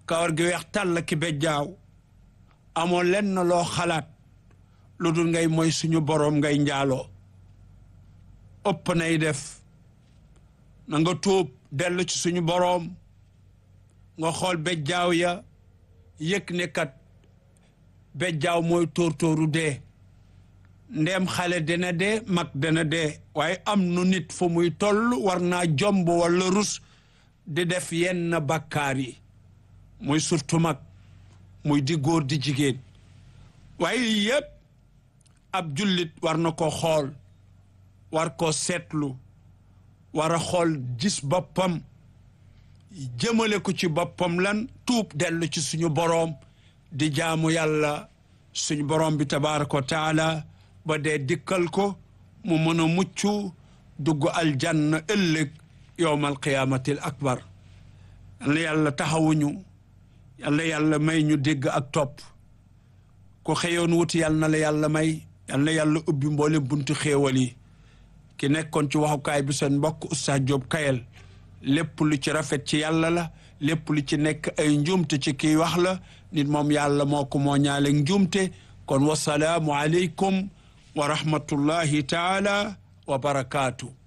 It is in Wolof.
kawar gi weex tàll ki bejjaaw amoo lenn loo xalaat lu dul ngay mooy suñu boroom ngay njaaloo ëpp nay def na nga tuub dellu ci suñu boroom nga xool bejjaaw ya yëg ne kat bejjaaw mooy tóor-tóoru dee ndeem xale dana dee mag dana dee waaye am nu nit fu muy toll war naa jomb walla rus di def yenn bakkaar yi muy surtout mag muy di góor di jigéen waaye yépp ab jullit war na ko xool war ko seetlu war a xool gis boppam jëmale ko ci boppam lan tuub dellu ci suñu boroom di jaamu yàlla suñu boroom bi tabaaraka wa taala ba dee dikkal ko mu mën a mucc dugg aljanna ëllëg yowmal qiyaamatil akbar yàlla yàlla taxawuñu yàlla yàlla may ñu dégg ak topp ku xëyoon wuti yàlla na la yàlla may yàlla yàlla ubbi mboolem buntu xéewal yi ki nekkoon ci waxukaay bi seen mbokk Oustaz Diop Kayel lépp lu ci rafet ci yàlla la lépp lu ci nekk ay njuumte ci kii wax la nit moom yàlla moo ko moo ñaale njuumte kon wasalaamu aleykum wa rahmatullahi taala wa barakaatu